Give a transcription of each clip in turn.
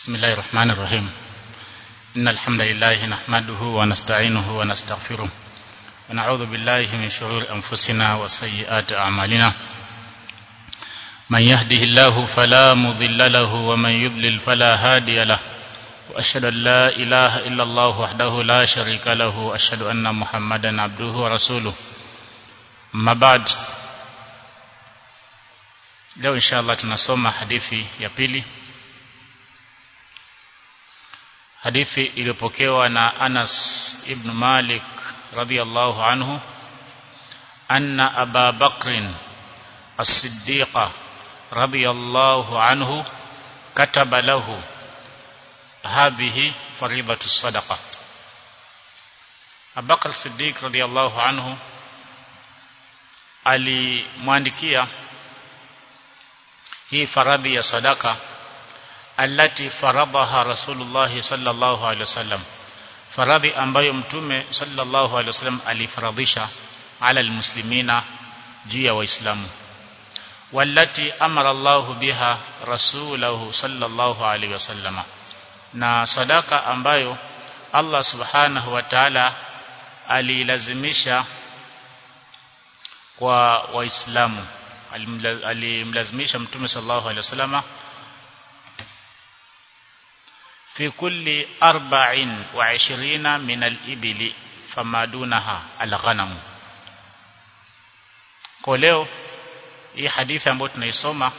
بسم الله الرحمن الرحيم إن الحمد لله نحمده ونستعينه ونستغفره ونعوذ بالله من شرور أنفسنا وسيئات أعمالنا من يهده الله فلا مضل له ومن يضلل فلا هادي له وأشهد أن لا إله إلا الله وحده لا شريك له وأشهد أن محمدا عبده ورسوله أما بعد leo inshallah tunasoma hadithi ya pili hadithi iliyopokewa na Anas ibn Malik radhiyallahu anhu anna Aba Bakr as-Siddiq radhiyallahu anhu kataba lahu hadhihi faridatu sadaqa Abu Bakr as-Siddiq radhiyallahu anhu alimwandikia hii faradhi ya sadaka allati faradaha rasulullah sallallahu alaihi wasallam faradhi ambayo mtume sallallahu alaihi wasallam alifaradhisha ala almuslimina juu ya waislamu wallati amara Allah biha rasulahu sallallahu alaihi wasallam na sadaka ambayo Allah subhanahu wa ta'ala alilazimisha kwa waislamu alimlazimisha mtume sallallahu alaihi wasallama fi kulli arba'in wa ishirina min al-ibili fama dunaha al-ghanam kwa leo hii hadithi ambayo tunaisoma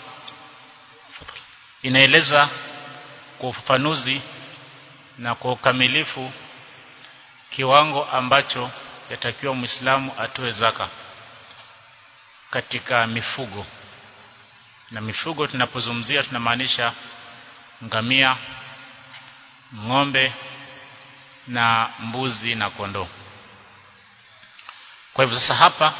inaeleza kwa ufafanuzi na kwa ukamilifu kiwango ambacho yatakiwa muislamu atoe zaka katika mifugo na mifugo tunapozungumzia tunamaanisha ngamia ng'ombe na mbuzi na kondoo kwa hivyo sasa hapa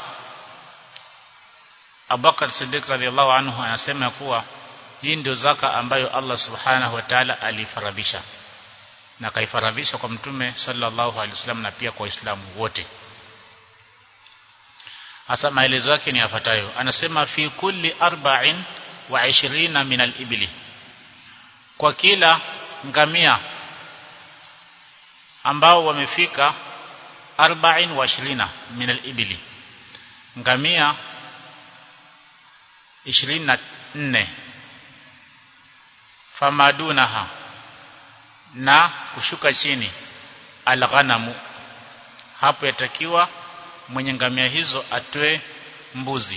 Abubakar Siddiq radhiallahu anhu anasema kuwa hii ndio zaka ambayo Allah subhanahu wa ta'ala alifaradhisha na kaifaradhisha kwa mtume sallallahu alaihi wasallam na pia kwa waislamu wote hasa maelezo yake ni yafuatayo anasema fi kulli arba'in wa ishirina min al-ibli kwa kila ngamia ambao wamefika arba'in wa ishirina min al-ibli ngamia 24 famadunaha na kushuka chini al-ghanamu hapo yatakiwa mwenye ngamia hizo atoe mbuzi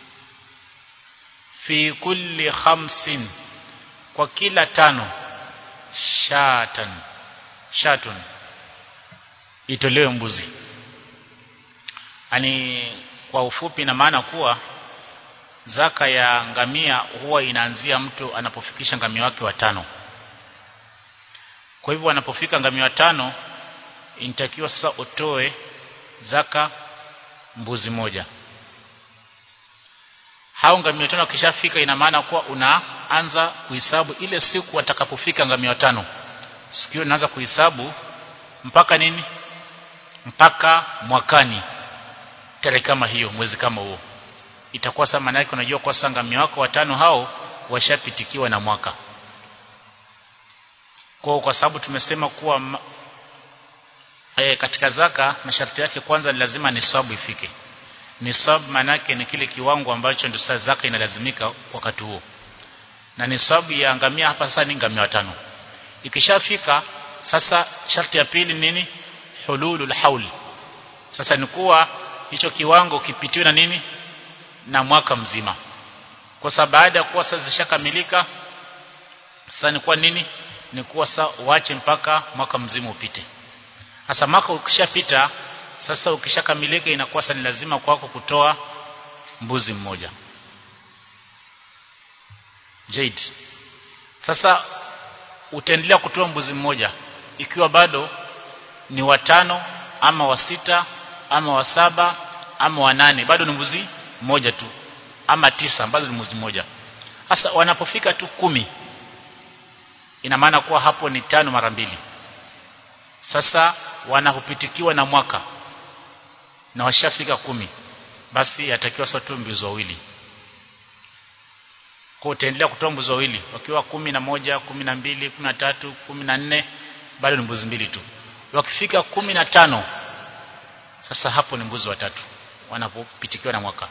fi kulli khamsin kwa kila tano shatan shatun itolewe mbuzi ani kwa ufupi na maana kuwa zaka ya ngamia huwa inaanzia mtu anapofikisha ngamia wake watano kwa hivyo anapofika ngamia watano inatakiwa sasa utoe zaka mbuzi moja hao ngamia tano kishafika ina maana kuwa unaanza kuhesabu ile siku watakapofika ngamia tano sikio unaanza kuhesabu mpaka nini mpaka mwakani tarehe kama hiyo mwezi kama huo itakuwa sasa maana yake unajua kwa sasa ngamia wako watano hao washapitikiwa na mwaka kwa kwa sababu tumesema kuwa e, katika zaka masharti yake kwanza ni lazima nisabu ifike nisab manake ni kile kiwango ambacho ndio sasa zaka inalazimika wakati huo na nisabu ya ngamia hapa sasa ni ngamia watano ikishafika sasa sharti ya pili nini hululul haul sasa ni kuwa hicho kiwango kipitiwe na nini na mwaka mzima kwa sababu baada ya kuwa sasa zishakamilika sasa ni kuwa nini ni kuwa sasa uache mpaka mwaka mzima upite sasa mwaka ukishapita sasa ukishakamilika inakuwa sasa ni lazima kwako kutoa mbuzi mmoja Jade sasa utaendelea kutoa mbuzi mmoja ikiwa bado ni watano ama wa sita ama wa saba ama wa nane bado ni mbuzi mmoja tu ama tisa ambazo ni mbuzi mmoja sasa wanapofika tu kumi ina maana kuwa hapo ni tano mara mbili sasa wanapopitikiwa na mwaka na washafika kumi basi yatakiwa sasa tu mbuzi wawili kwa utaendelea kutoa mbuzi wawili wakiwa kumi na moja kumi na mbili kumi na tatu kumi na nne bado ni mbuzi mbili tu wakifika kumi na tano sasa hapo ni mbuzi watatu wanapopitikiwa na mwaka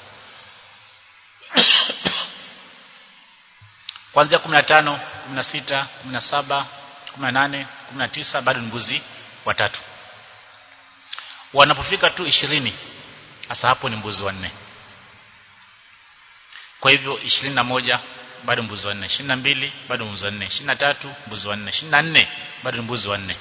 kuanzia 15 16 17 18 19 bado ni mbuzi watatu wanapofika tu 20 sasa hapo ni mbuzi wanne kwa hivyo 21 bado mbuzi wanne 22 bado mbuzi wanne 23 mbuzi wanne 24 bado ni mbuzi wanne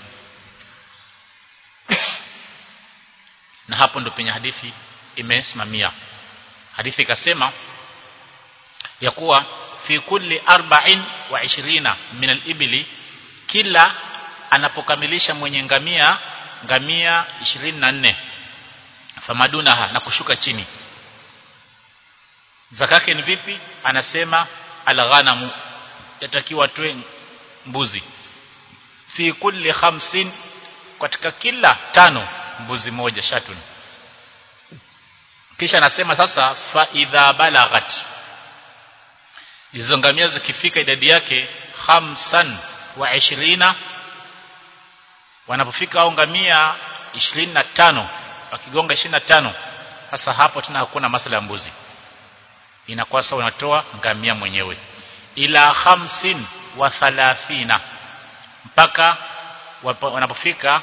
na hapo ndo penye hadithi imesimamia hadithi ikasema ya kuwa fi kulli arba'in wa ishirina min al-ibli kila anapokamilisha mwenye ngamia ngamia 24 famadunaha na kushuka chini zakake ni vipi anasema alghanamu yatakiwa tuwe mbuzi fi kulli khamsin katika kila tano mbuzi moja shatun kisha anasema sasa fa idha balaghat hizo ngamia zikifika idadi yake khamsan wa ishirina wanapofika au ngamia 25 wakigonga 25 sasa hapo tena hakuna masala ya mbuzi inakuwa sawa unatoa ngamia mwenyewe ila khamsin wa thalathina mpaka wanapofika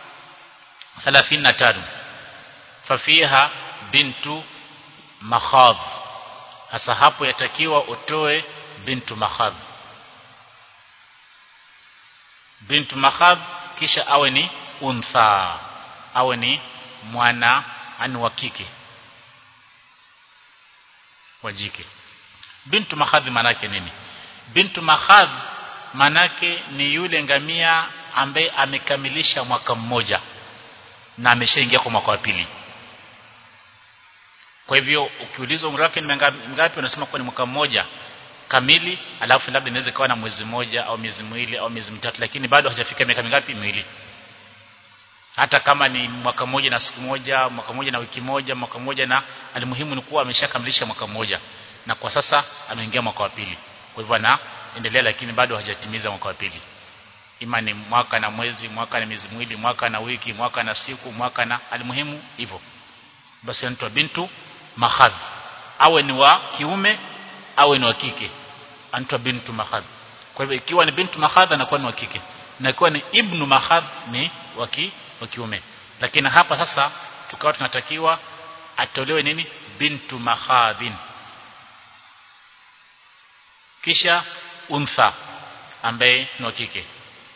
35 fafiha bintu makhadh hasa hapo yatakiwa utoe bintu makhadh bintu makhadh kisha awe ni untha awe ni mwana ani wa kike wa jike bintu makhadh manake nini bintu makhadh manake ni yule ngamia ambaye amekamilisha mwaka mmoja na ameshaingia kwa mwaka wa pili kwa hivyo ukiulizwa umri wake ni ngapi unasema kwa ni mwaka mmoja kamili alafu labda inaweza kuwa na mwezi mmoja au miezi miwili au miezi mitatu lakini bado hajafika miaka mingapi miwili hata kama ni mwaka mmoja na siku moja mwaka mmoja na wiki moja mwaka mmoja na alimuhimu ni kuwa ameshakamilisha mwaka mmoja na kwa sasa ameingia mwaka wa pili kwa hivyo anaendelea lakini bado hajatimiza mwaka wa pili ima ni mwaka na mwezi mwaka na miezi miwili mwaka na wiki mwaka na siku mwaka na alimuhimu hivyo basi anaitwa bintu mahadh awe ni wa kiume awe ni wa kike anaitwa bintu mahadh kwa hivyo ikiwa ni bintu mahadh anakuwa ni wa kike na ikiwa ni ibnu mahadh ni wa wa kiume lakini hapa sasa tukawa tunatakiwa atolewe nini bintu mahadhin kisha untha ambaye ni wa kike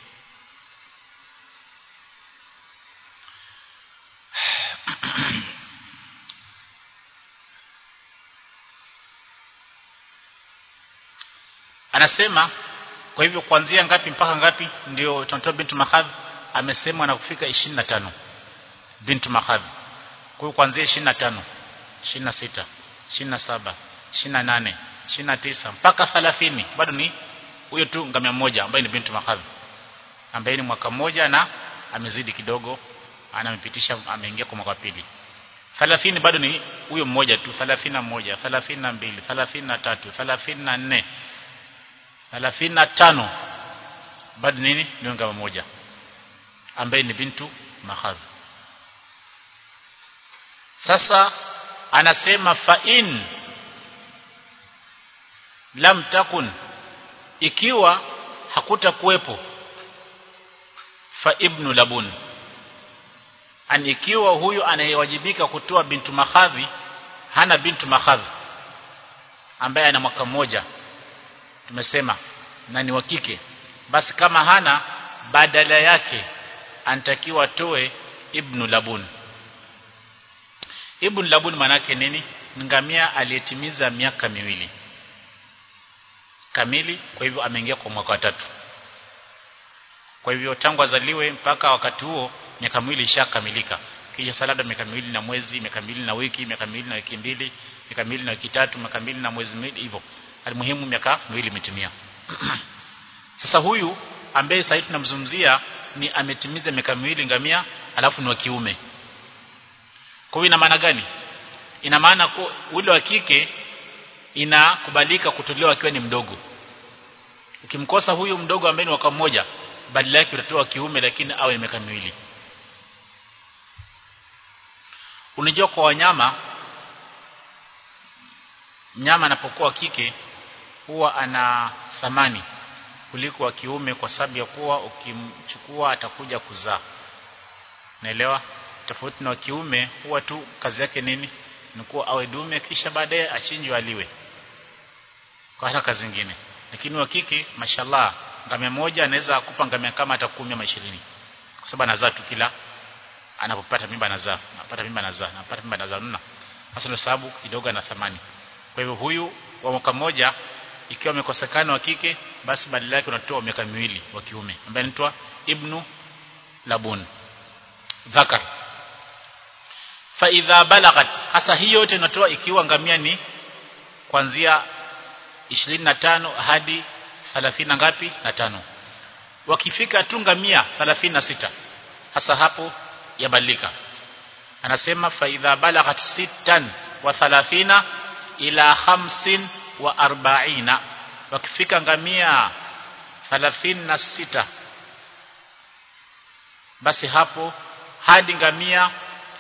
anasema kwa hivyo kuanzia ngapi mpaka ngapi ndio tunatoa bintu mahadh amesema na kufika 25 bintu mahadh kwa hiyo kuanzia 25 26 27 28 29 mpaka 30 bado ni huyo tu ngamia mmoja ambaye ni bintu mahadh ambaye ni mwaka mmoja na amezidi kidogo anamepitisha ameingia kwa mwaka pili 30 bado ni huyo mmoja tu 31 32 33 34 35 bado nini ni ngama moja ambaye ni bintu mahadh sasa anasema fa in lam takun ikiwa hakutakuwepo fa ibnu labun an ikiwa huyu anayewajibika kutoa bintu mahadhi hana bintu mahadhi ambaye ana mwaka mmoja tumesema na ni wa kike basi kama hana badala yake anatakiwa atoe ibnu labun ibnu labun manake nini ngamia aliyetimiza miaka miwili kamili kwa hivyo ameingia kwa mwaka wa tatu kwa hivyo tangu azaliwe mpaka wakati huo miaka miwili ishakamilika kisha salada miaka miwili na mwezi miaka miwili na wiki miaka miwili na wiki mbili miaka miwili na wiki tatu miaka miwili na mwezi miwili hivyo almuhimu miaka miwili imetimia sasa huyu ambaye sasa tunamzungumzia ni ametimiza miaka miwili ngamia alafu ni wa kiume kwa hiyo ina maana gani ina maana ule wa kike inakubalika kutolewa akiwa ni mdogo ukimkosa huyu mdogo ambaye ni mwaka mmoja badala yake utatoa kiume lakini awe ni miaka miwili unajua kwa wanyama mnyama anapokuwa kike huwa ana thamani kuliko wa kiume kwa sababu ya kuwa ukimchukua atakuja kuzaa naelewa tofauti na wa kiume huwa tu kazi yake nini ni kuwa awe dume kisha baadaye achinjwe aliwe kwa hata kazi nyingine lakini wa kike mashallah ngamia moja anaweza kupa ngamia kama hata 10 ama 20 kwa sababu anazaa tu kila anapopata mimba anazaa anapata mimba anazaa anapata mimba anazaa nuna hasa ndio sababu kidogo ana thamani kwa hivyo huyu wa mwaka mmoja ikiwa amekosekana wa kike basi badala yake unatoa miaka miwili wa kiume ambaye anaitwa ibnu labun dhakar fa idha balagat hasa hii yote inatoa ikiwa ngamia ni kuanzia 25 hadi 30 ngapi na tano wakifika tu ngamia 36 hasa hapo yabadilika anasema fa idha balagat sittan wa 30 ila hamsin wa arba'ina wakifika ngamia 36 basi hapo hadi ngamia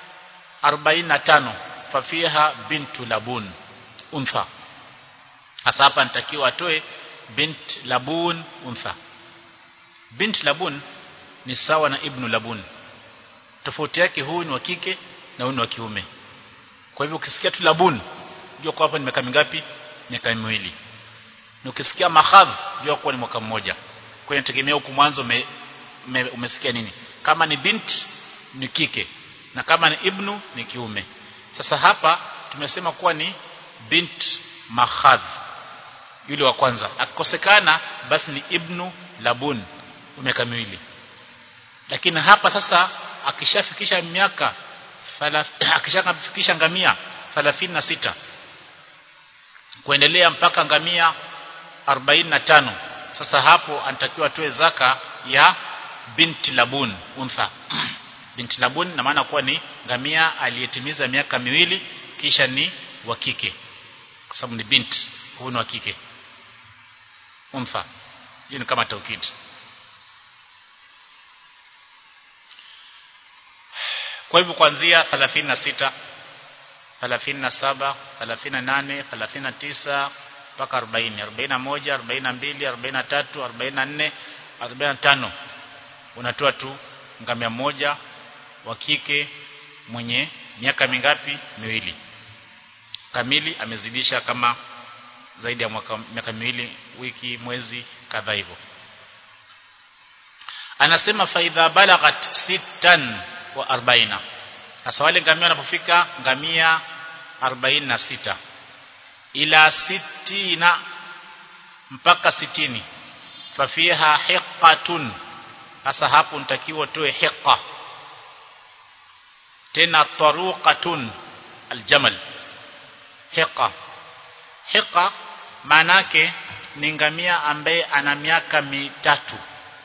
45 fafiha bintu labun untha hasa hapa nitakiwa atoe bint labun untha bint labun ni sawa na ibnu labun tofauti yake huyu ni wa kike na huyu ni wa kiume kwa hivyo ukisikia tu labun jua kwa hapa ni miaka mingapi miaka miwili na ukisikia mahadh jua kuwa ni mwaka mmoja kwa hiyo inategemea huku mwanzo ume, ume, umesikia nini kama ni bint ni kike na kama ni ibnu ni kiume sasa hapa tumesema kuwa ni bint mahadh yule wa kwanza akikosekana basi ni ibnu labun miaka miwili lakini hapa sasa akishafikisha miaka akishafikisha ngamia 36 kuendelea mpaka ngamia 45 sasa hapo anatakiwa atoe zaka ya binti labun untha binti labun na maana kuwa ni ngamia aliyetimiza miaka miwili kisha ni wa kike kwa sababu ni binti huyu ni wa kike untha hiyo ni kama taukid kwa hivyo kuanzia 36 37 38 39 mpaka 40 41 42 43 44 45 unatoa tu ngamia moja wa kike mwenye miaka mingapi miwili kamili amezidisha kama zaidi ya mwaka miaka miwili wiki mwezi kadhaa hivyo anasema faidha balaghat sittan wa arbaina sasa wale ngamia wanapofika ngamia 46 ila sitina mpaka sitini fafiha hiqatun sasa hapo nitakiwa toe hiqa tena taruqatun aljamal hiqa hiqa maanake ni ngamia ambaye ana miaka mitatu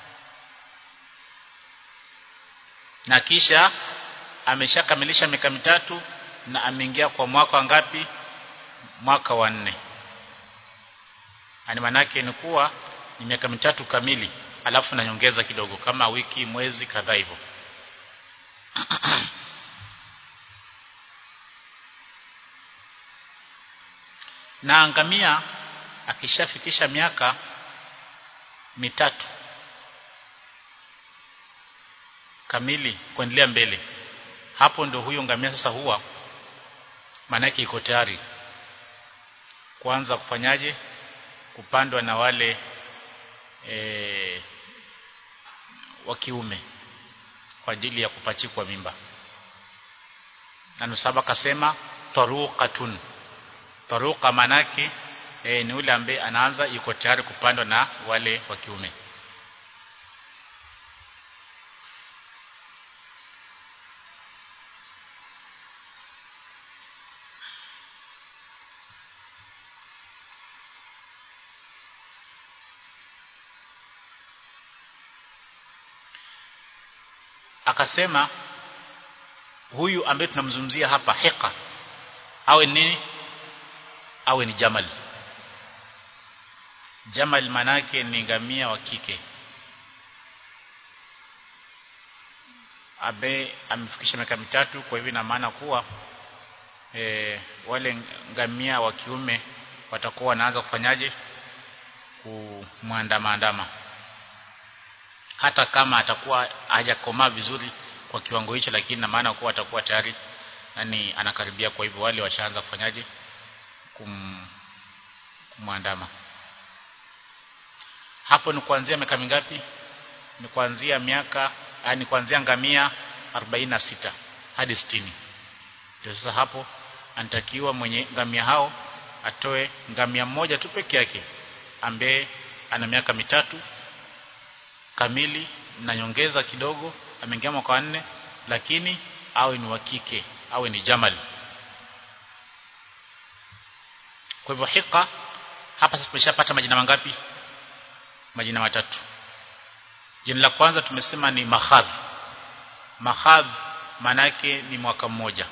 na kisha ameshakamilisha miaka mitatu na ameingia kwa mwaka ngapi mwaka wa nne ani manake ni kuwa ni miaka mitatu kamili alafu na nyongeza kidogo kama wiki mwezi kadhaa hivyo na ngamia akishafikisha miaka mitatu kamili kuendelea mbele hapo ndio huyo ngamia sasa huwa maanake iko tayari kuanza kufanyaje kupandwa na wale e, wa kiume kwa ajili ya kupachikwa mimba na nusaba kasema taruqatun taruqa manake e, ni ule ambaye anaanza yuko tayari kupandwa na wale wa kiume akasema huyu ambaye tunamzungumzia hapa hiqa awe ni awe ni jamal jamal manake ni ngamia wa kike abe amefikisha miaka mitatu kwa hivyo ina maana kuwa e, wale ngamia wa kiume watakuwa wanaanza kufanyaje kumwandamaandama hata kama atakuwa hajakomaa vizuri kwa kiwango hicho lakini na maana kuwa atakuwa tayari yani anakaribia kwa hivyo wale washaanza kufanyaje kum kumwandama hapo ni kuanzia miaka mingapi ni kuanzia miaka yani kuanzia ngamia 46 hadi 60 ndio sasa hapo anatakiwa mwenye ngamia hao atoe ngamia mmoja tu peke yake ambaye ana miaka mitatu kamili na nyongeza kidogo ameingia mwaka nne lakini awe ni wa kike awe ni jamal kwa hivyo hika hapa sasa tumeshapata majina mangapi majina matatu jina la kwanza tumesema ni mahadh mahadh manake ni mwaka mmoja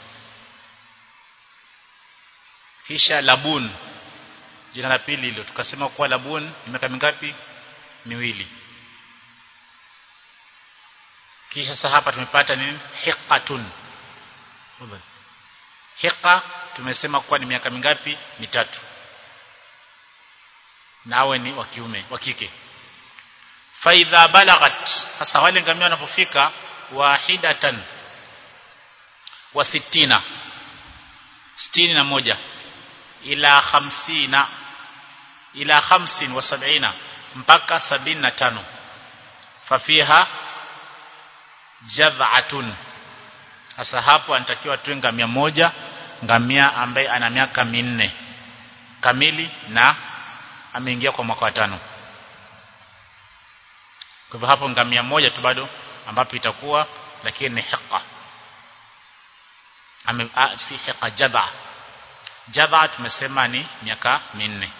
kisha labun jina la pili hilo tukasema kuwa labun ni miaka mingapi miwili kisha sasa hapa tumepata nini hiqatun hiqa tumesema kuwa ni miaka mingapi mitatu nawe ni wa kiume wa kike faidha balaghat sasa wale ngamia wanapofika wahidatan wa sittina sitini na moja ila hamsina ila hamsin wa sabina mpaka sabini na tano fafiha jadhatun sasa hapo anatakiwa tuwe ngamia moja ngamia ambaye ana miaka minne kamili na ameingia kwa mwaka wa tano kwa hivyo hapo ngamia moja tu bado ambapo itakuwa lakini ni hiqa ame a, si hiqa jadha jadha tumesema ni miaka minne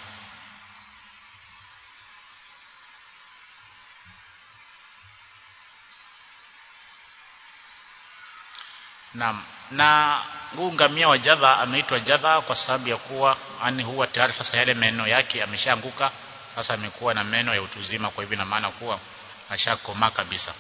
Naam. Na huu ngamia wa jadha ameitwa jadha kwa sababu ya kuwa ani huwa tayari sasa yale meno yake yameshaanguka sasa amekuwa na meno ya utuzima kwa hivyo ina maana kuwa ashakomaa kabisa.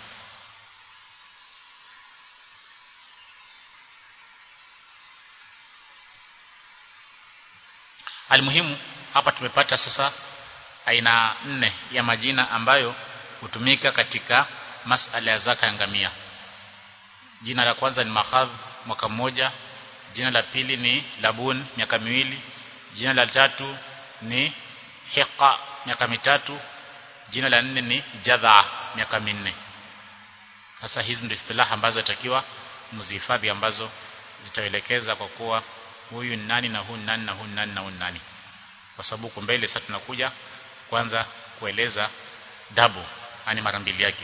Almuhimu hapa tumepata sasa aina nne ya majina ambayo hutumika katika masala ya zaka ya ngamia. Jina la kwanza ni mahadh mwaka mmoja, jina la pili ni labun miaka miwili, jina la tatu ni hiqa miaka mitatu, jina la nne ni jadha miaka minne. Sasa hizi ndio istilaha ambazo takiwa mzihifadhi ambazo zitaelekeza kwa kuwa huyu ni nani na huyu ni nani na huyu ni nani na huyu ni nani. Kwa sababu huko mbele sasa tunakuja kwanza kueleza dabu, yani mara mbili yake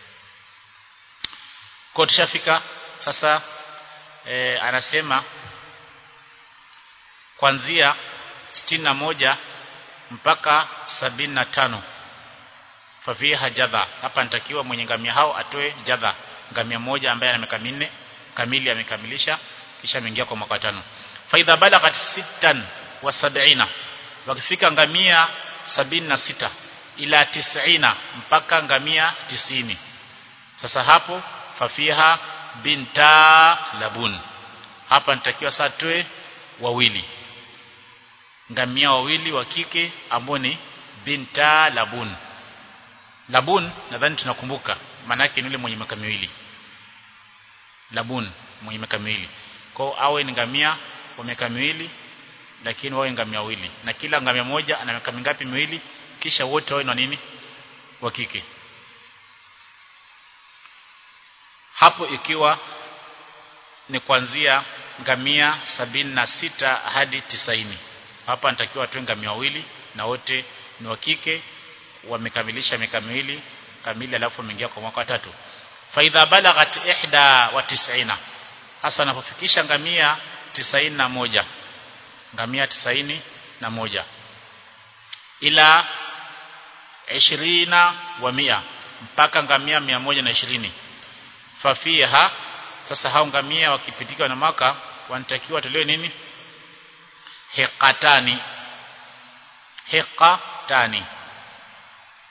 kwa tushafika sasa e, anasema kuanzia sitini na moja mpaka sabini na tano fafiha jadha hapa nitakiwa mwenye ngamia hao atoe jadha ngamia moja ambaye ana miaka minne kamili amekamilisha kisha ameingia kwa mwaka tano faidha balaghat sittan wa sab'ina wakifika ngamia sabini na sita ila tisina mpaka ngamia tisini sasa hapo fafiha binta labun hapa nitakiwa saa toe wawili ngamia wawili wa kike ambao ni binta labun labun nadhani tunakumbuka maana yake ni yule mwenye miaka miwili labun mwenye miaka miwili kwa awe ni ngamia wa miaka miwili lakini wawe ngamia wawili na kila ngamia moja ana miaka mingapi miwili kisha wote wawe na nini wa kike hapo ikiwa ni kuanzia ngamia sabini na sita hadi tisaini hapa natakiwa tu ngamia wawili na wote ni wa kike wamekamilisha miaka miwili kamili alafu wameingia kwa mwaka tatu faidha balaghat ihda wa tisina hasa anapofikisha ngamia tisaini na moja ngamia tisaini na moja ila ishirina wa mia mpaka ngamia mia moja na ishirini fafiha sasa hao ngamia wakipitika na maka wanatakiwa tolewe nini hiqatani hiqatani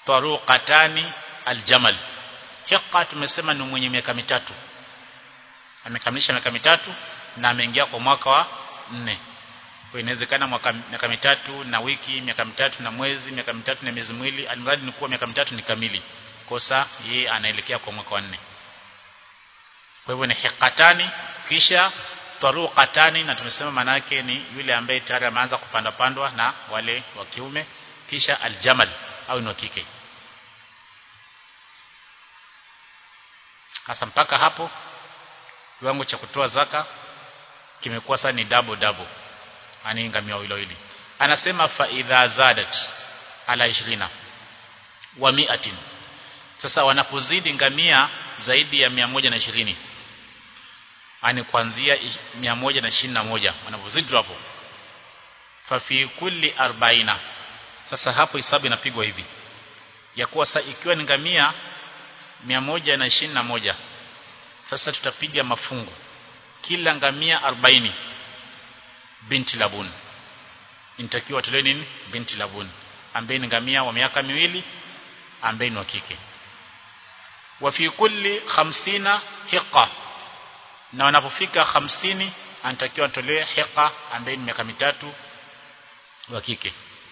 taruqatani aljamal hiqa tumesema ni mwenye miaka mitatu amekamilisha miaka mitatu na ameingia kwa mwaka wa nne kwa inawezekana mwaka miaka mitatu na wiki miaka mitatu na mwezi miaka mitatu na miezi miwili alimradi ni kuwa miaka mitatu ni kamili kosa yeye anaelekea kwa mwaka wa nne kwa hivyo ni hiqatani kisha taruqatani na tumesema manake ni yule ambaye tayari ameanza kupanda pandwa na wale wa kiume kisha aljamal au ni wa kike hasa mpaka hapo kiwango cha kutoa zaka kimekuwa sasa ni double double ani ngamia hilo hili anasema fa idha zadat ala 20 wa mi'atin sasa wanapozidi ngamia zaidi ya 120 ani kuanzia 121 wanapozidi hapo fa fi kulli 40 sasa hapo hisabu inapigwa hivi ya kuwa sasa ikiwa ni ngamia 121 sasa tutapiga mafungu kila ngamia 40 binti labun inatakiwa tolewe nini binti labun ambaye ni ngamia wa miaka miwili ambaye ni wa kike wa fi kulli 50 hiqa na wanapofika 50 anatakiwa atolewe hiqa ambaye ni miaka mitatu wa kike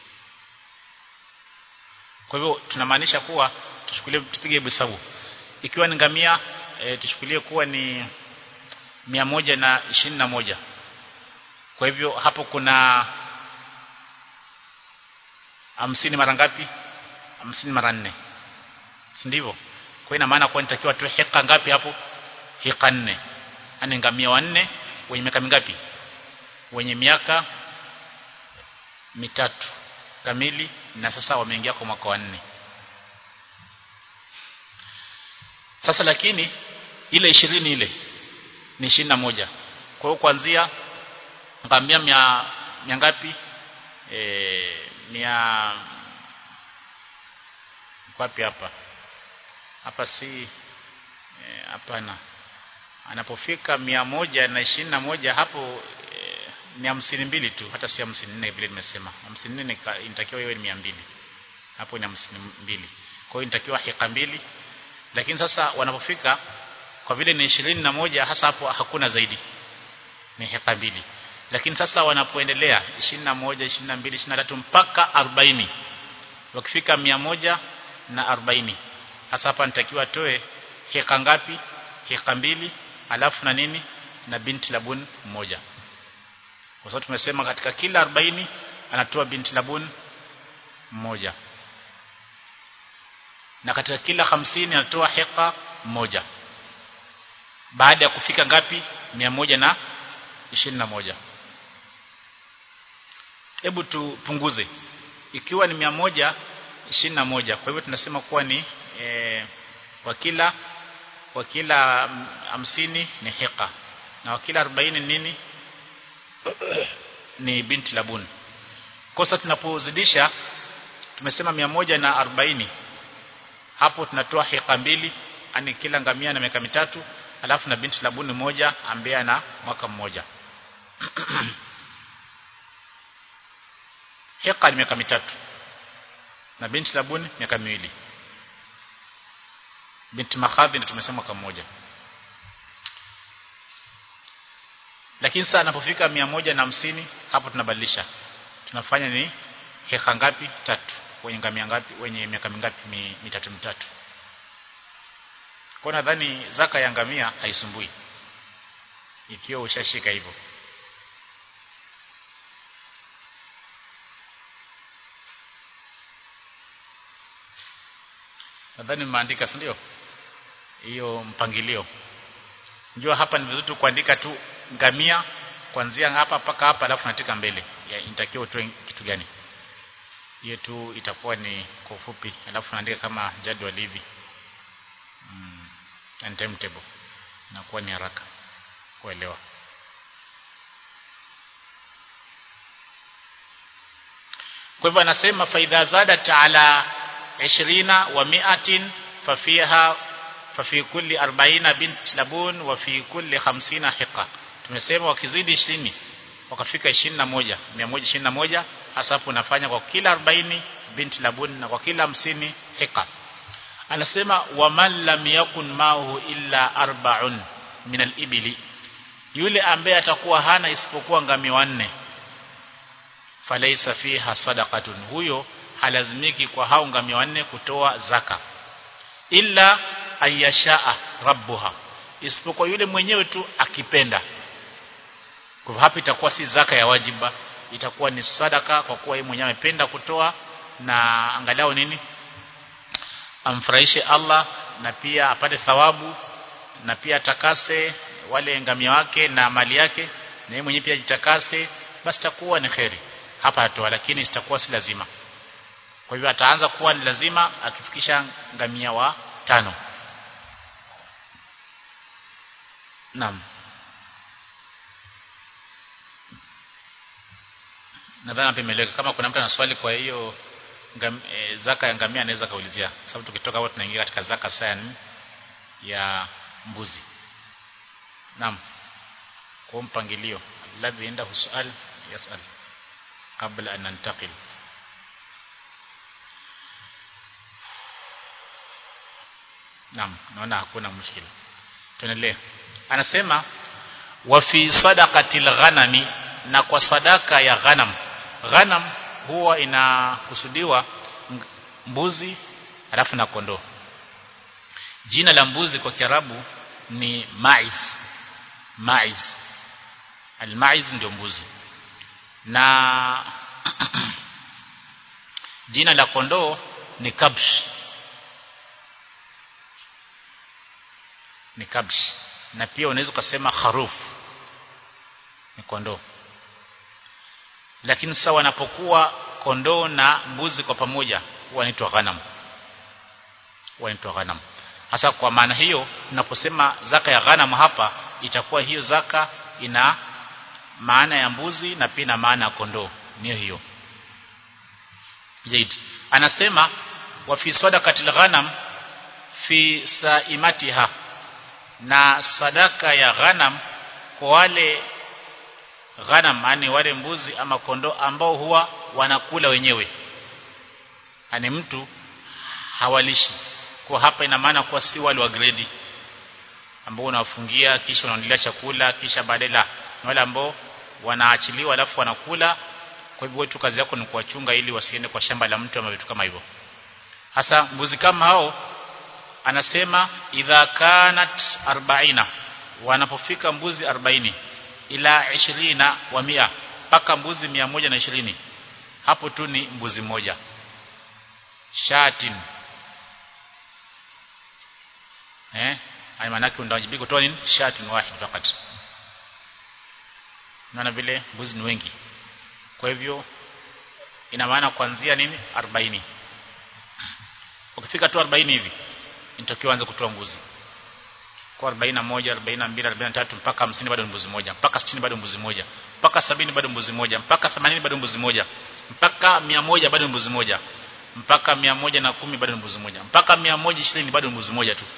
kwa hivyo tunamaanisha kuwa tuchukulie tupige hesabu ikiwa ni ngamia e, tuchukulie kuwa ni mia moja na ishirini na moja kwa hivyo hapo kuna hamsini mara ngapi hamsini mara nne si ndivyo kwa ina maana kuwa nitakiwa tu heka ngapi hapo heka nne yani ngamia wanne wenye miaka mingapi wenye miaka mitatu kamili na sasa wameingia kwa mwaka wa nne sasa lakini ile ishirini ile ni ishirini na moja kwa hiyo kuanzia ngamia mia, mia ngapi e, mia wapi hapa hapa si hapana e, anapofika mia moja na ishirini na moja hapo e, ni hamsini mbili tu hata si hamsini nne vile nimesema hamsini nne inatakiwa iwe ni mia mbili hapo ni hamsini mbili kwa hiyo inatakiwa hika mbili lakini sasa wanapofika kwa vile ni ishirini na moja hasa hapo hakuna zaidi ni heka mbili lakini sasa wanapoendelea ishirini na moja ishirini na mbili ishirini na tatu mpaka arobaini wakifika mia moja na arobaini hasa hapa nitakiwa toe heka ngapi heka mbili alafu na nini na binti labun mmoja kwa sababu tumesema katika kila arobaini anatoa binti labun mmoja na katika kila hamsini anatoa heka mmoja baada ya kufika ngapi mia moja na ishirini na moja hebu tupunguze ikiwa ni mia moja ishirini na moja kwa hivyo tunasema kuwa ni e, kwa kila kwa kila hamsini ni heka na kwa kila arobaini nini ni binti labun kosa tunapozidisha tumesema mia moja na arobaini hapo tunatoa heka mbili ani kila ngamia na miaka mitatu alafu na binti labuni moja ambaye ana mwaka mmoja heka ni miaka mitatu na binti labuni miaka miwili binti makhadhi ndio tumesema mwaka mmoja lakini sasa anapofika mia moja na hamsini hapo tunabadilisha tunafanya ni heka ngapi tatu wenye ngamia ngapi wenye miaka mingapi mi, mitatu mitatu kwa nadhani zaka ya ngamia haisumbui ikiwa ushashika hivyo nadhani mmeandika si ndio hiyo mpangilio njua hapa ni vizuri tu kuandika tu ngamia kuanzia hapa mpaka hapa alafu natika mbele inatakiwa utoe kitu gani hiyo tu itakuwa ni kwa ufupi alafu naandika kama jadwali hivi mm, and timetable inakuwa ni haraka kuelewa kwa hivyo anasema faidha zadat ala 20 wa mi'atin fafiha fafi kulli 40 bint labun wa fi kulli 50 hiqa tumesema wakizidi 20 wakafika 21 121 hasa hapo unafanya kwa kila 40 binti labun na kwa kila hamsini hika anasema waman lam yakun mahu illa arba'un min al-ibli yule ambaye atakuwa hana isipokuwa ngamia wanne falaisa fiha sadaqatun huyo halazimiki kwa hao ngamia wanne kutoa zaka illa ayashaa rabbuha isipokuwa yule mwenyewe tu akipenda kwa hapa itakuwa si zaka ya wajiba itakuwa ni sadaka kwa kuwa yeye mwenyewe amependa kutoa na angalau nini amfurahishe Allah na pia apate thawabu na pia atakase wale ngamia wake na mali yake na yeye mwenyewe pia jitakase basi takuwa ni kheri hapa atoa lakini sitakuwa si lazima kwa hivyo ataanza kuwa ni lazima akifikisha ngamia wa tano Naam Nadhani hapa imeeleweka kama kuna mtu ana swali kwa hiyo ngam, e, zaka ya ngamia anaweza kaulizia sababu tukitoka hapo tunaingia katika zaka sana ya mbuzi Naam kwa mpangilio alladhi indahu sual yasal kabla an nantaqil Naam naona hakuna mushkila tuendelee anasema wa fi sadaqatil ghanami na kwa sadaka ya ghanam ghanam huwa inakusudiwa mbuzi alafu na kondoo jina la mbuzi kwa kiarabu ni maiz maiz almaiz ndio mbuzi na jina la kondoo ni kabsh ni kabsh na pia unaweza kusema kharuf ni kondoo lakini sasa wanapokuwa kondoo na mbuzi kwa pamoja huwa inaitwa ghanam huwa inaitwa ghanam hasa kwa maana hiyo tunaposema zaka ya ghanam hapa itakuwa hiyo zaka ina maana ya mbuzi na pia na maana ya kondoo niyo hiyo zaid anasema wa fi sadaqatil ghanam fi saimatiha na sadaka ya ghanam kwa wale ghanam yani wale mbuzi ama kondoo ambao huwa wanakula wenyewe ani mtu hawalishi kwa hapa ina maana kuwa si wale wa grade ambao unawafungia kisha unaendelea chakula kisha baadaye la wale ambao wanaachiliwa alafu wanakula kwa hivyo wetu kazi yako ni kuwachunga ili wasiende kwa shamba la mtu ama vitu kama hivyo hasa mbuzi kama hao anasema idha kanat 40 wanapofika mbuzi 40 ila 20 wa mia mpaka mbuzi 120 hapo tu ni mbuzi mmoja shatin eh ai maana yake unawajibika kutoa nini shatin wahid fakat naona vile mbuzi ni wengi kwa hivyo ina maana kuanzia nini 40 ukifika tu 40 hivi inatakiwa anze kutoa mbuzi kwa 41 42 43 mpaka 50 bado mbuzi moja mpaka 60 bado mbuzi moja mpaka 70 bado mbuzi moja mpaka 80 bado mbuzi moja mpaka 100 bado mbuzi moja mpaka 110 bado mbuzi moja mpaka 120 bado mbuzi moja tu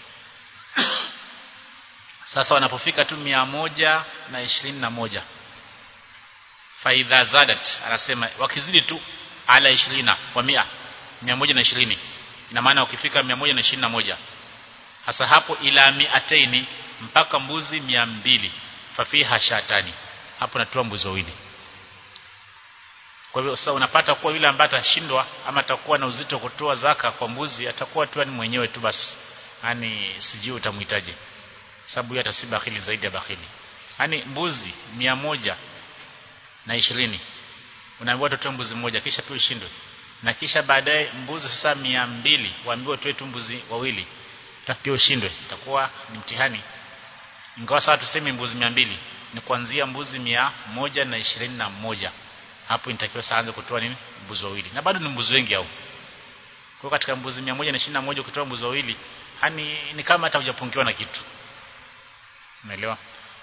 sasa wanapofika tu 121 faidha zadat anasema wakizidi tu ala 20 wa 100 120 ina maana ukifika 121 hasa hapo ila miataini mpaka mbuzi 200 fafiha shatani hapo natoa mbuzi wawili kwa hivyo sasa unapata kuwa yule ambaye atashindwa ama atakuwa na uzito kutoa zaka kwa mbuzi atakuwa tu ni mwenyewe tu basi yani sijui utamhitaji sababu yeye atasi bakhili zaidi ya bakhili yani mbuzi mia moja na ishirini unaambiwa tutoe mbuzi mmoja kisha pia ushindwe na kisha baadaye mbuzi sasa mia mbili waambiwa tuwe tu mbuzi wawili pia ushindwe itakuwa ni mtihani ingawa sasa tuseme mbuzi mia mbili ni kuanzia mbuzi mia moja na ishirini na moja hapo inatakiwa sasa anze kutoa nini mbuzi wawili na bado ni mbuzi wengi hao kwa katika mbuzi mia moja na ishirini na moja ukitoa mbuzi wawili hani ni kama hata hujapungiwa na kitu umeelewa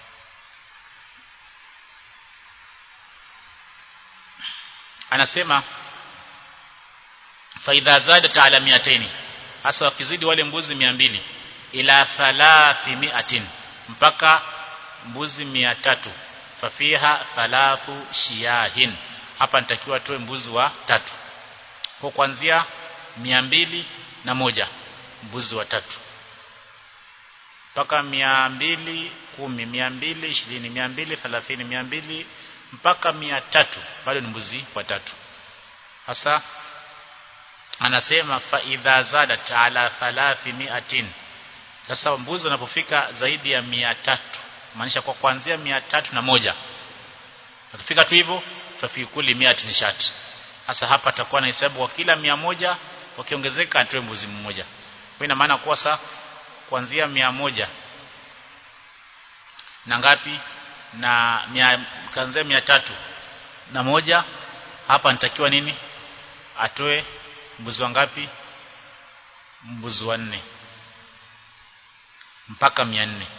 anasema faidha zadat ala miataini hasa wakizidi wale mbuzi mia mbili ila thalathi miatin mpaka mbuzi mia tatu fafiha thalathu shiyahin hapa nitakiwa toe mbuzi wa tatu kwa kuanzia mia mbili na moja mbuzi watatu mpaka mia mbili kumi mia mbili ishirini mia mbili thelathini mia mbili mpaka mia tatu bado ni mbuzi watatu hasa anasema fa idha zadat ala thalathi miatin sasa mbuzi wanapofika zaidi ya mia tatu maanisha kwa kuanzia mia tatu na moja akifika tu hivyo fafi kuli miatin shat hasa hapa atakuwa na hesabu kwa kila mia moja wakiongezeka atoe mbuzi mmoja kwa ina maana kuwa sa kuanzia mia moja na ngapi na mia kuanzia mia tatu na moja hapa nitakiwa nini atoe mbuzi wangapi mbuzi wanne mpaka mia nne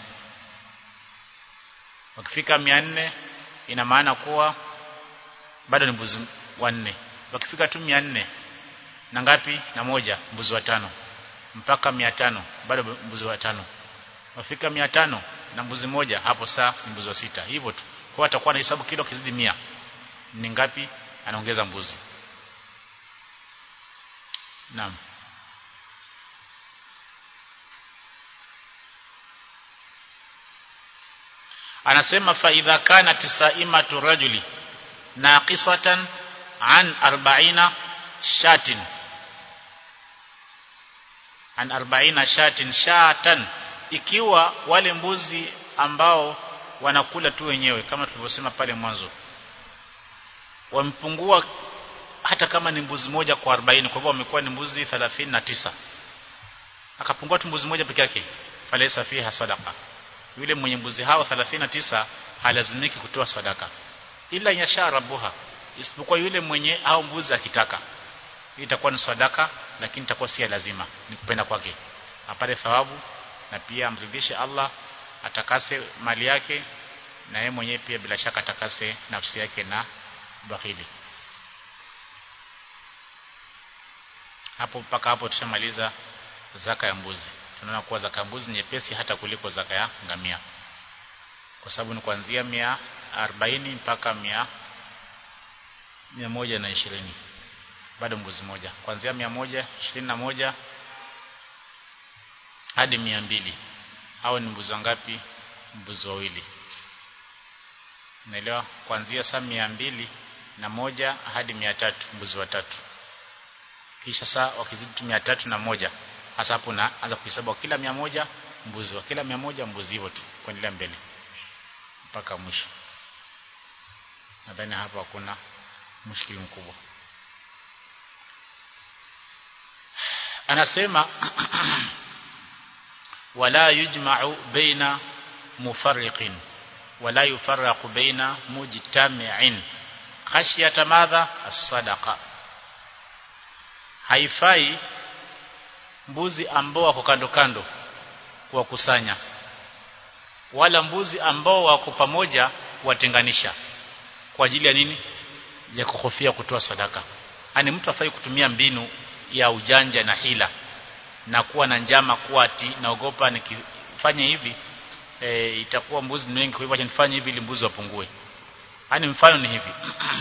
wakifika mia nne ina maana kuwa bado ni mbuzi wanne wakifika tu mia nne na ngapi na moja mbuzi watano mpaka mia tano bado mbuzi watano wakifika mia tano na mbuzi moja hapo saa ni mbuzi wa sita hivyo tu kwa atakuwa na hesabu kilo kizidi mia ni ngapi anaongeza mbuzi naam anasema fa idha kanat saimatu rajuli naqisatan an 40 shatin an 40 shatin shatan ikiwa wale mbuzi ambao wanakula tu wenyewe kama tulivyosema pale mwanzo wamepungua hata kama ni mbuzi moja kwa 40 kwa hivyo wamekuwa ni mbuzi 39 akapungua tu mbuzi moja peke yake falesa fiha sadaqa yule mwenye mbuzi hao 39 halazimiki kutoa sadaka ila yasha rabuha isipokuwa yule mwenye hao mbuzi akitaka itakuwa ni sadaka lakini itakuwa si lazima ni kupenda kwake apate thawabu na pia amridhishe Allah atakase mali yake na yeye mwenyewe pia bila shaka atakase nafsi yake na bakhili hapo mpaka hapo tushamaliza zaka ya mbuzi tunaona kuwa zaka ya mbuzi nyepesi hata kuliko zaka ya ngamia kwa sababu ni kuanzia mia arobaini mpaka mia mia moja na ishirini bado mbuzi moja kuanzia mia moja ishirini na moja hadi mia mbili au ni mbuzi wangapi mbuzi wawili unaelewa kuanzia saa mia mbili na moja hadi mia tatu mbuzi watatu kisha saa wakizidi mia tatu na moja hasa hapo naanza kuhesabu kila mia moja mbuzi wa kila mia moja mbuzi hivyo tu kuendelea mbele mpaka mwisho nadhani hapo hakuna mushkili mkubwa anasema wala yujma'u baina mufarriqin wala yufarraqu baina mujtami'in khashyata madha as-sadaqa haifai mbuzi ambao wako kando kando kuwakusanya wala mbuzi ambao wako pamoja kuwatenganisha kwa ajili ya nini ya kuhofia kutoa sadaka ani mtu afai kutumia mbinu ya ujanja na hila na kuwa na njama kuwa ati naogopa nikifanya hivi e, itakuwa mbuzi ni wengi kwa hivyo acha nifanye hivi ili mbuzi wapungue yani mfano ni hivi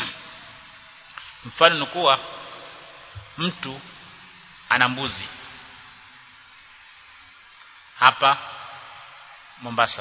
mfano ni kuwa mtu ana mbuzi hapa Mombasa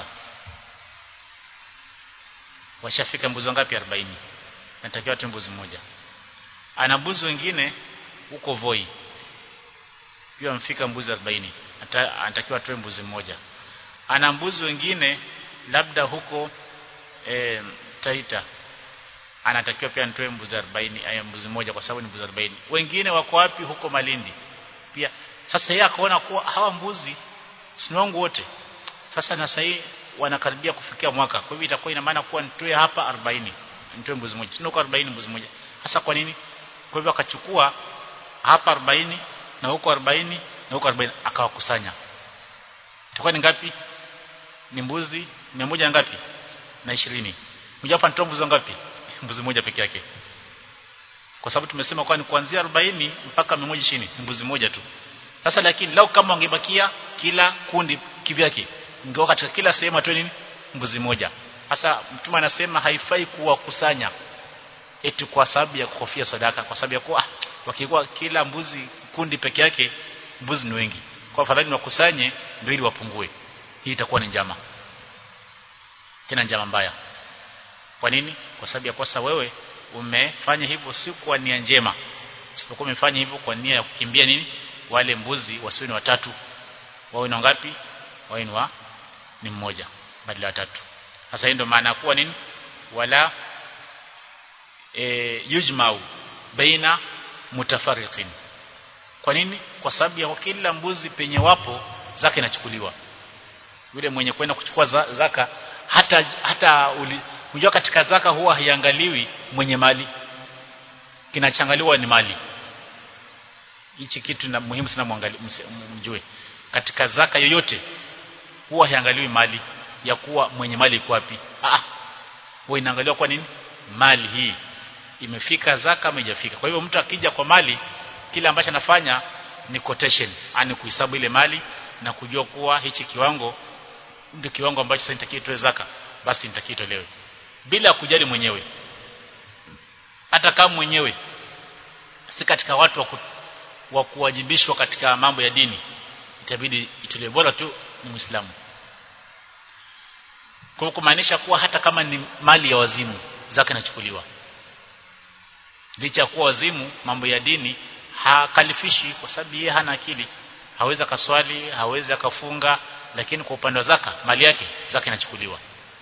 washafika mbuzi wangapi 40 natakiwa tu mbuzi mmoja ana mbuzi wengine huko Voi pia mfika mbuzi 40 anatakiwa atoe mbuzi mmoja ana mbuzi wengine labda huko e, Taita anatakiwa pia nitoe mbuzi 40 aya mbuzi mmoja kwa sababu ni mbuzi 40 wengine wako wapi huko Malindi pia sasa yeye akaona kuwa hawa mbuzi si wangu wote sasa na sasa wanakaribia kufikia mwaka kwa hivyo itakuwa ina maana kuwa nitoe hapa 40 nitoe mbuzi mmoja sio kwa 40 mbuzi mmoja hasa kwa nini kwa hivyo akachukua hapa 40 na huko 40 na huko 40 akawakusanya itakuwa ni ngapi ni mbuzi 100 ngapi na 20 mmoja hapa nitoa mbuzi ngapi mbuzi moja peke yake kwa sababu tumesema kwa ni kuanzia 40 mpaka 120 ni mbuzi moja tu sasa lakini lau kama wangebakia kila kundi kivyake ingekuwa katika kila sehemu atoe nini mbuzi moja sasa mtume anasema haifai kuwakusanya eti kwa sababu ya kuhofia sadaka kwa sababu ya kuwa ah, wakikuwa kila mbuzi kundi peke yake mbuzi ni wengi kwa afadhali wakusanye ndio ili wapungue hii itakuwa ni njama tena njama mbaya kwa nini kwa sababu ya kosa wewe umefanya hivyo si kwa nia njema isipokuwa umefanya hivyo kwa nia ya kukimbia nini wale mbuzi wasiwe ni watatu wawe na ngapi wawe ni wa ni mmoja badala ya tatu sasa ndio maana kuwa nini wala e, yujmau baina mutafariqin kwa nini kwa sababu ya kila mbuzi penye wapo zaka inachukuliwa yule mwenye kwenda kuchukua za, zaka hata hata unajua katika zaka huwa haiangaliwi mwenye mali kinachangaliwa ni mali hichi kitu na muhimu sana muangalie mjue katika zaka yoyote huwa haiangaliwi mali ya kuwa mwenye mali iko wapi ah huwa inaangaliwa kwa nini mali hii imefika zaka ama haijafika kwa hivyo mtu akija kwa mali kile ambacho anafanya ni quotation yani kuhesabu ile mali na kujua kuwa hichi kiwango ndio kiwango ambacho sasa nitakiwa toe zaka basi nitakiwa itolewe bila kujali mwenyewe hata kama mwenyewe si katika watu wa, ku, wa kuwajibishwa katika mambo ya dini itabidi itolewe bora tu ni muislamu kwa kumaanisha kuwa hata kama ni mali ya wazimu zaka inachukuliwa licha ya kuwa wazimu mambo ya dini hakalifishi kwa sababu yeye hana akili hawezi akaswali hawezi akafunga lakini kwa upande wa zaka mali yake zaka inachukuliwa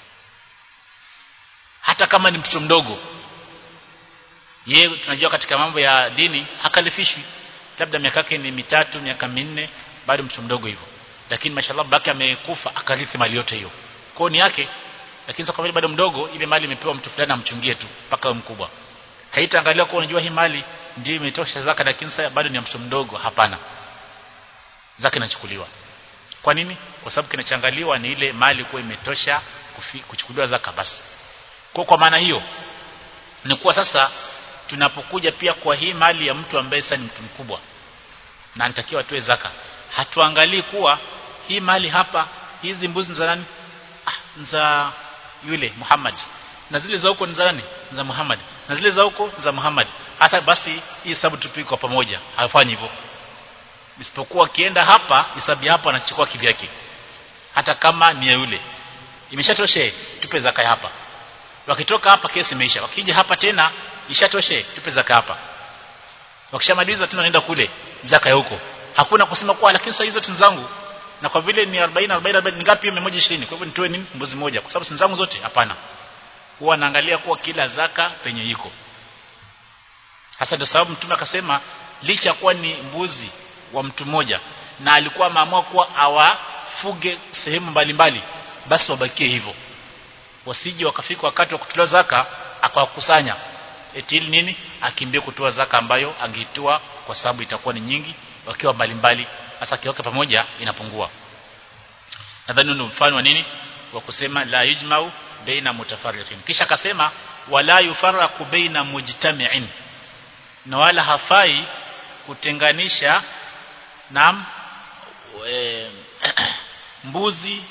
hata kama ni mtoto mdogo yeye tunajua katika mambo ya dini hakalifishwi labda miaka yake ni mitatu miaka minne bado mtoto mdogo hivyo lakini mashallah babake amekufa akarithi mali yote hiyo kwao ni yake lakini sasa kwa vile bado mdogo ile mali imepewa mtu fulani amchungie tu mpaka awe mkubwa haitaangalia kwa unajua hii mali ndio imetosha zaka lakini sasa bado ni mtoto mdogo hapana zaka inachukuliwa kwa nini kwa sababu kinachangaliwa ni ile mali kuwa imetosha kuchukuliwa zaka basi kwa kwa maana hiyo ni kuwa sasa tunapokuja pia kwa hii mali ya mtu ambaye sasa ni mtu mkubwa na anatakiwa atoe zaka hatuangalii kuwa hii mali hapa hizi mbuzi za nani ah, za yule Muhammad na zile za huko ni za nani za Muhammad na zile za huko za Muhammad hasa basi hii hesabu tupige kwa pamoja hafanyi hivyo isipokuwa akienda hapa hesabu hapa anachukua kivyake hata kama ni ya yule imeshatoshe tupe zaka hapa wakitoka hapa kesi imeisha wakija hapa tena ishatoshe tupe zaka hapa wakishamaliza tena naenda kule zaka ya huko hakuna kusema kwa lakini sasa hizo tu zangu na kwa vile ni 40 40 40 ngapi 120 kwa hivyo nitoe nini mbuzi moja kwa sababu si zangu zote hapana huwa naangalia kuwa kila zaka penye iko hasa ndio sababu mtume akasema licha kuwa ni mbuzi wa mtu mmoja na alikuwa ameamua kuwa awafuge sehemu mbalimbali basi wabakie hivyo wasije wakafika wakati wa kutoa zaka akawakusanya eti ili nini akimbie kutoa zaka ambayo angeitoa kwa sababu itakuwa ni nyingi wakiwa mbalimbali hasa kiweka pamoja inapungua nadhani ndio mfano wa nini wa kusema la yujmau baina mutafarriqin kisha akasema wala yufarraqu baina mujtami'in na wala hafai kutenganisha nam e, mbuzi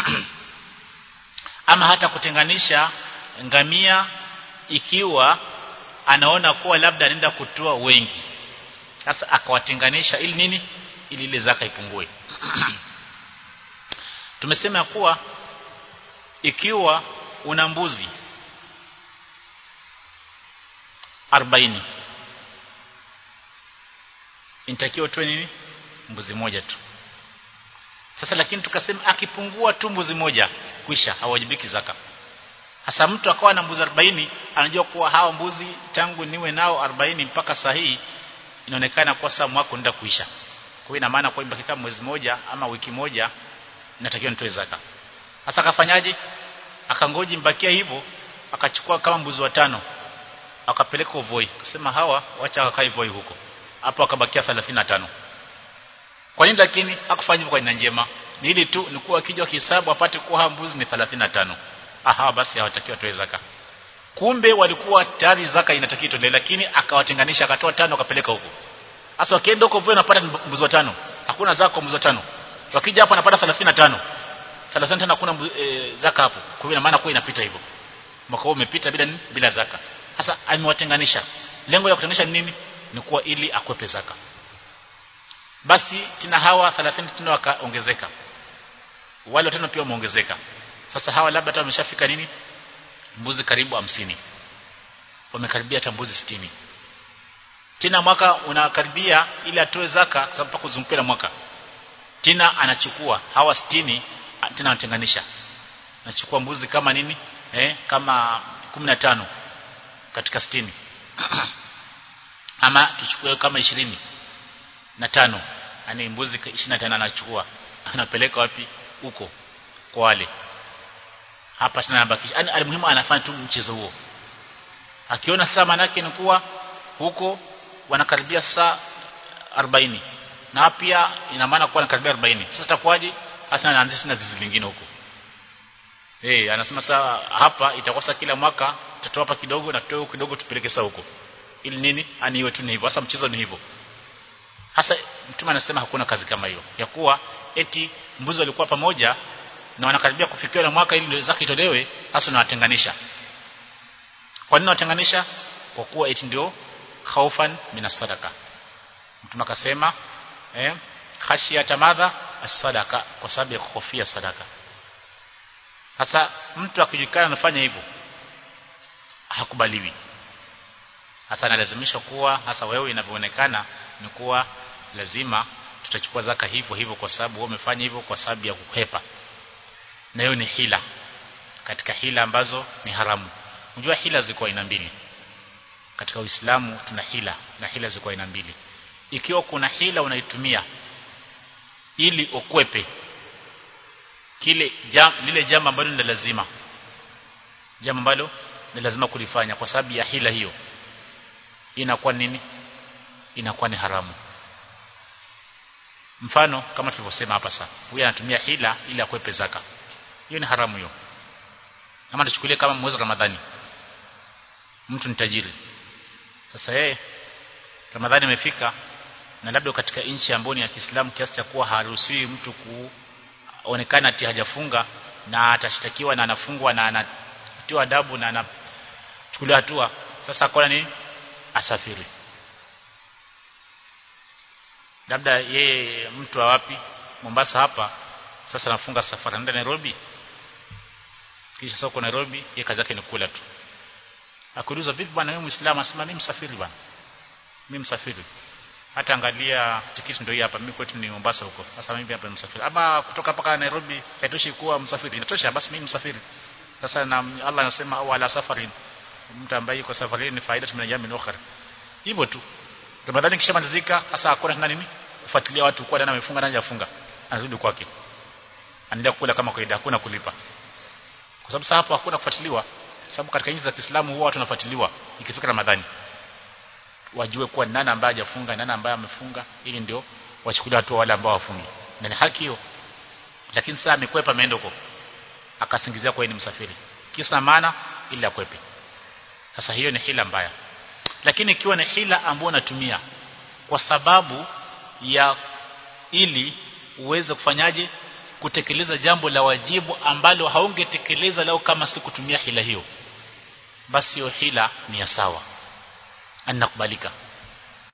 ama hata kutenganisha ngamia ikiwa anaona kuwa labda anaenda kutoa wengi sasa akawatenganisha ili nini ili ile zaka ipungue tumesema kuwa ikiwa una mbuzi 40 inatakiwa tu nini mbuzi moja tu sasa lakini tukasema akipungua tu mbuzi moja kwisha hawajibiki zaka hasa mtu akawa na mbuzi 40 anajua kuwa hawa mbuzi tangu niwe nao 40 mpaka sahihi inaonekana kwa saa mwaka unaenda kuisha kwa hiyo ina maana kwa ibaki kama mwezi moja ama wiki moja inatakiwa nitoe zaka sasa akafanyaje akangoji mbakia hivyo akachukua kama mbuzi watano akapeleka Uvoi akasema hawa wacha wakae Voi huko hapo akabakia 35 kwa nini lakini hakufanya hivyo kwa nia njema ni ili tu ni kuwa akija kihesabu apate kuwa hawa mbuzi ni 35 aha basi hawatakiwa toe zaka kumbe walikuwa tayari zaka inatakiwa itolewe lakini akawatenganisha akatoa tano akapeleka huko sasa wakienda huko Voi wanapata mbuzi watano hakuna zaka kwa mbuzi watano wakija hapa anapata 35 35 hakuna e, zaka hapo kwa hiyo maana kwa inapita hivyo mwaka huu umepita bila bila zaka sasa amewatenganisha lengo la kutenganisha ni nini ni kuwa ili akwepe zaka basi tena hawa 30 tena wakaongezeka wale watano pia wameongezeka sasa hawa labda hata wameshafika nini mbuzi karibu hamsini wamekaribia hata mbuzi sitini tena mwaka unakaribia ili atoe zaka kwa sababu kuzungukia na mwaka tena anachukua hawa sitini tena anatenganisha anachukua mbuzi kama nini eh kama 15 katika sitini ama tuchukue kama ishirini na tano yani mbuzi 25 anachukua anapeleka wapi huko kwa wale hapa tena anabakisha yani alimuhimu anafanya tu mchezo huo akiona saa manake ni kuwa huko wanakaribia saa 40 na pia ina maana kuwa wanakaribia 40 sasa itakuwaje hata anaanzisha na zizi lingine huko eh hey, anasema saa hapa itakosa kila mwaka tutatoa hapa kidogo na tutoe kidogo tupeleke saa huko ili nini ani iwe tu ni hivyo sasa mchezo ni hivyo hasa mtume anasema hakuna kazi kama hiyo ya kuwa eti mbuzi walikuwa pamoja na wanakaribia kufikia na mwaka ili zake itolewe hasa nawatenganisha kwa nini watenganisha kwa kuwa eti ndio khaufan minasadaka mtume akasema eh khashiyata madha as-sadaqa kwa sababu ya kuhofia sadaka sasa mtu akijulikana anafanya hivyo hakubaliwi hasa analazimisha kuwa hasa wewe inavyoonekana ni kuwa lazima tutachukua zaka hivyo hivyo kwa sababu wewe umefanya hivyo kwa sababu ya kuhepa na hiyo ni hila katika hila ambazo ni haramu unajua hila ziko aina mbili katika Uislamu tuna hila na hila ziko aina mbili ikiwa kuna hila unaitumia ili ukwepe kile jam, lile jambo ambalo ni lazima jambo ambalo ni lazima kulifanya kwa sababu ya hila hiyo inakuwa nini inakuwa ni haramu mfano kama tulivyosema hapa sasa huyu anatumia hila ili akwepe zaka hiyo ni haramu hiyo kama tuchukulie kama mwezi wa Ramadhani mtu ni tajiri sasa yeye Ramadhani imefika na labda katika nchi ambayo ni ya Kiislamu kiasi cha kuwa haruhusiwi mtu kuonekana ati hajafunga na atashtakiwa na anafungwa na anatiwa adabu na anachukuliwa hatua sasa akona nini asafiri labda yeye mtu wa wapi Mombasa hapa sasa anafunga safari anaenda Nairobi kisha soko Nairobi yeye kazi yake ni kula tu akuuliza vipi bwana wewe muislamu asema mimi msafiri bwana mimi msafiri hata angalia tikiti ndio hii hapa mimi kwetu ni Mombasa huko sasa mimi hapa msafiri ama kutoka mpaka Nairobi haitoshi kuwa msafiri inatosha basi mimi msafiri sasa na Allah anasema au ala safarin mtu ambaye yuko safarini ni faida tumenyama ukhra hivyo tu Ramadhani kishamalizika sasa hakuna tena nini kufuatilia watu kwa nani amefunga nani hajafunga anarudi kwake anaendelea kula kama kawaida hakuna kulipa kwa sababu sasa hapo hakuna kufuatiliwa sababu katika nchi za Kiislamu huwa watu wanafuatiliwa ikifika Ramadhani wajue kuwa nani ambaye hajafunga nani ambaye amefunga ili ndio wachukulie hatua wale ambao wafungi na ni haki hiyo lakini sasa amekwepa ameenda huko akasingizia kwa ni msafiri kisa maana ili akwepe sasa hiyo ni hila mbaya lakini ikiwa ni hila ambayo unatumia kwa sababu ya ili uweze kufanyaje kutekeleza jambo la wajibu ambalo haungetekeleza lao kama si kutumia hila hiyo basi hiyo hila ni ya sawa anakubalika